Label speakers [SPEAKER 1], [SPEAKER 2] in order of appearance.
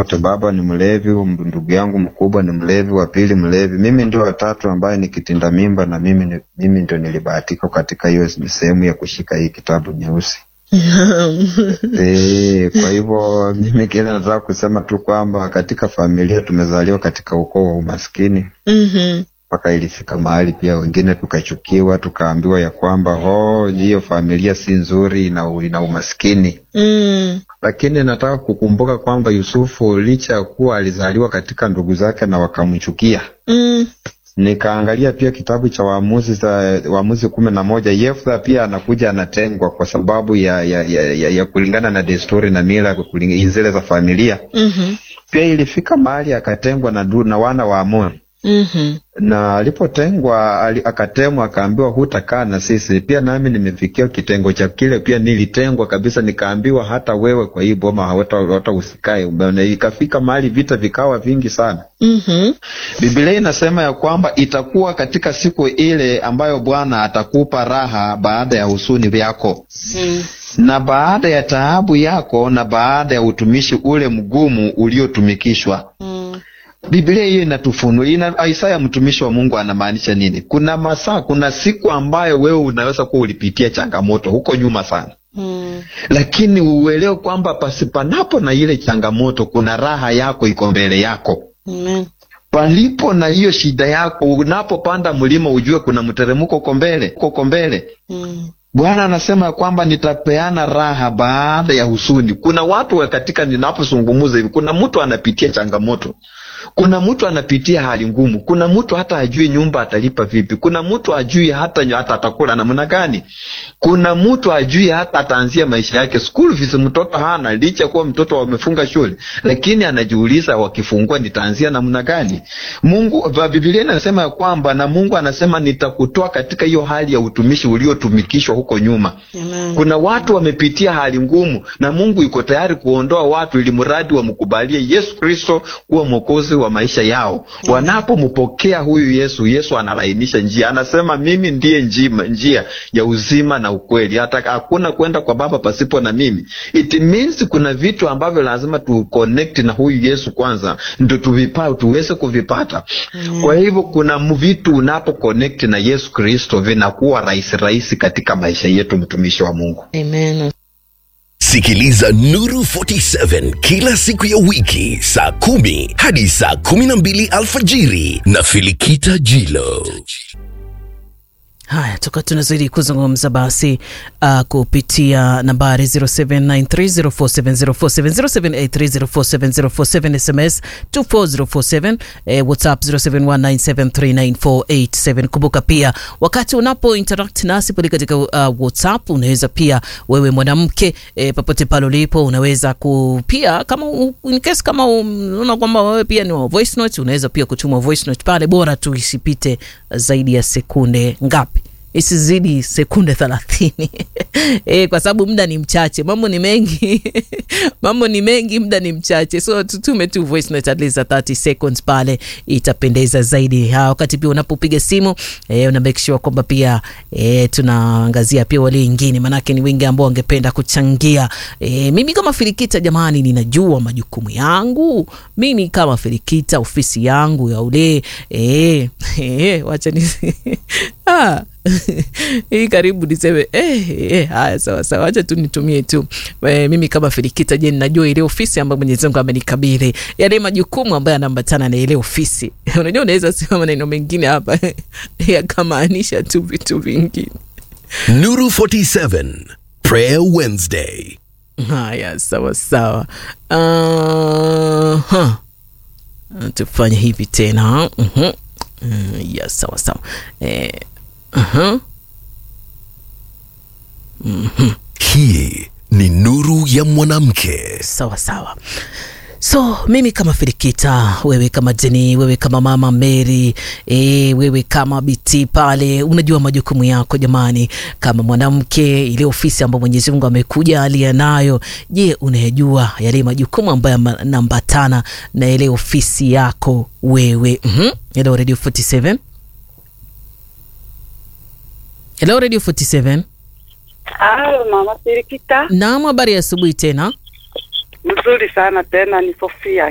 [SPEAKER 1] wote. Baba ni mlevi, ndugu yangu mkubwa ni mlevi, wa pili mlevi, mimi ndio watatu ambaye ni kitinda mimba, na mimi ni, mimi ndio nilibahatika katika hiyo sehemu ya kushika hii kitabu nyeusi. E, kwa hivyo mimi kile nataka kusema tu kwamba katika familia tumezaliwa katika ukoo wa umaskini
[SPEAKER 2] Mhm.
[SPEAKER 1] mpaka ilifika mahali pia wengine tukachukiwa, tukaambiwa ya kwamba oh, hiyo familia si nzuri, ina, ina umaskini.
[SPEAKER 2] Mm.
[SPEAKER 1] Lakini nataka kukumbuka kwamba Yusufu licha ya kuwa alizaliwa katika ndugu zake na wakamchukia,
[SPEAKER 2] Mm.
[SPEAKER 1] nikaangalia pia kitabu cha Waamuzi za Waamuzi kumi na moja. Yeftha pia anakuja anatengwa kwa sababu ya, ya, ya, ya, ya kulingana na desturi na mila kuling- zile za familia.
[SPEAKER 2] Mhm.
[SPEAKER 1] Pia ilifika mahali akatengwa na, du- na wana wa Amoni
[SPEAKER 2] Mhm.
[SPEAKER 1] na alipotengwa ali, akatemwa akaambiwa hutakaa na sisi. Pia nami nimefikia kitengo cha kile, pia nilitengwa kabisa, nikaambiwa hata wewe kwa hii boma hawata, hata usikae. Umeona, ikafika mahali vita vikawa vingi sana.
[SPEAKER 2] Mhm.
[SPEAKER 1] Biblia inasema ya kwamba itakuwa katika siku ile ambayo Bwana atakupa raha baada ya husuni vyako
[SPEAKER 2] Mm.
[SPEAKER 1] na baada ya taabu yako na baada ya utumishi ule mgumu uliotumikishwa.
[SPEAKER 2] Mm.
[SPEAKER 1] Biblia hiyo inatufunua ina, Isaya mtumishi wa Mungu anamaanisha nini? Kuna masaa, kuna siku ambayo wewe unaweza kuwa ulipitia changamoto huko nyuma sana,
[SPEAKER 2] Mm.
[SPEAKER 1] lakini uelewe kwamba pasipanapo na ile changamoto, kuna raha yako iko mbele yako.
[SPEAKER 2] Amen.
[SPEAKER 1] Palipo na hiyo shida yako, unapopanda mlima ujue kuna mteremko uko mbele, uko mbele.
[SPEAKER 2] Mm.
[SPEAKER 1] Bwana anasema ya kwamba nitapeana raha baada ya husuni. Kuna watu wa katika, ninapozungumza hivi, kuna mtu anapitia changamoto, kuna mtu anapitia hali ngumu, kuna mtu hata ajui nyumba atalipa vipi, kuna mtu ajui hata, hata atakula namna gani, kuna mtu ajui hata ataanzia maisha yake. School fees mtoto hana, licha kuwa mtoto wamefunga shule, lakini anajiuliza wakifungua nitaanzia namna gani? Mungu, Biblia inasema ya kwamba na Mungu anasema nitakutoa katika hiyo hali ya utumishi uliotumikishwa huko nyuma.
[SPEAKER 2] Amen.
[SPEAKER 1] Kuna watu wamepitia hali ngumu na Mungu yuko tayari kuondoa watu ili mradi wamkubalie Yesu Kristo kuwa mwokozi wa maisha yao. Wanapompokea huyu Yesu, Yesu analainisha njia, anasema mimi ndiye njima, njia ya uzima na ukweli, hata hakuna kwenda kwa Baba pasipo na mimi. It means kuna vitu ambavyo lazima tu connect na huyu Yesu kwanza, ndio tuvipa tuweze kuvipata. Kwa hivyo kuna m- vitu unapo connect na Yesu Kristo vinakuwa rahisi rahisi katika maisha yetu, mtumishi wa Mungu.
[SPEAKER 2] Amen.
[SPEAKER 3] Sikiliza Nuru 47 kila siku ya wiki saa kumi hadi saa kumi na mbili alfajiri na Filikita Jilo.
[SPEAKER 2] Haya, tuka tunazidi kuzungumza basi uh, kupitia nambari 07930470470783047047 SMS 24047 eh, WhatsApp 0719739487. Kumbuka pia wakati unapo interact nasi pale katika uh, WhatsApp unaweza pia wewe mwanamke eh, popote pale ulipo unaweza ku pia kama u- in case kama unaona kwamba wewe pia ni wa voice note unaweza pia kutuma voice note pale, bora tu isipite zaidi ya sekunde ngapi? isizidi sekunde thelathini e, kwa sababu muda ni mchache, mambo ni mengi mambo ni mengi, muda ni mchache, so tutume tu voice note at least za 30 seconds pale, itapendeza zaidi. Ha, wakati pia unapopiga simu e, una make sure kwamba pia e, tunaangazia pia wale wengine, manake ni wengi ambao wangependa kuchangia. E, mimi kama Filikita jamani, ninajua majukumu yangu mimi kama Filikita, ofisi yangu ya ule e, e, wacha ni ah hii karibu niseme eh, eh, haya sawa sawa, acha tu nitumie tu eh, mimi kama Filikita. Je, ninajua ile ofisi ambayo Mwenyezi Mungu amenikabidhi, yale majukumu ambayo yanaambatana na ile ofisi. Unajua, unaweza sema maneno mengine hapa yakamaanisha tu vitu vingine.
[SPEAKER 3] Nuru 47 Prayer Wednesday.
[SPEAKER 2] Haya, sawa sawa. Uh, tufanye hivi tena. uh-huh. Uh, ya sawa sawa eh, uh-huh.
[SPEAKER 3] Hii ni Nuru ya Mwanamke.
[SPEAKER 2] sawa sawa so mimi kama Filikita, wewe kama Jeni, wewe kama mama Mary, e, wewe kama Biti pale, unajua majukumu yako jamani, kama mwanamke, ile ofisi ambayo Mwenyezi Mungu amekuja alia nayo. Je, unayajua yale majukumu ambayo yanaambatana na ile ofisi yako wewe? mm-hmm. Hello Radio 47 Hello Radio 47
[SPEAKER 4] Halo mama Sirikita,
[SPEAKER 2] Naam, habari ya asubuhi tena.
[SPEAKER 4] mzuri sana tena, ni Sofia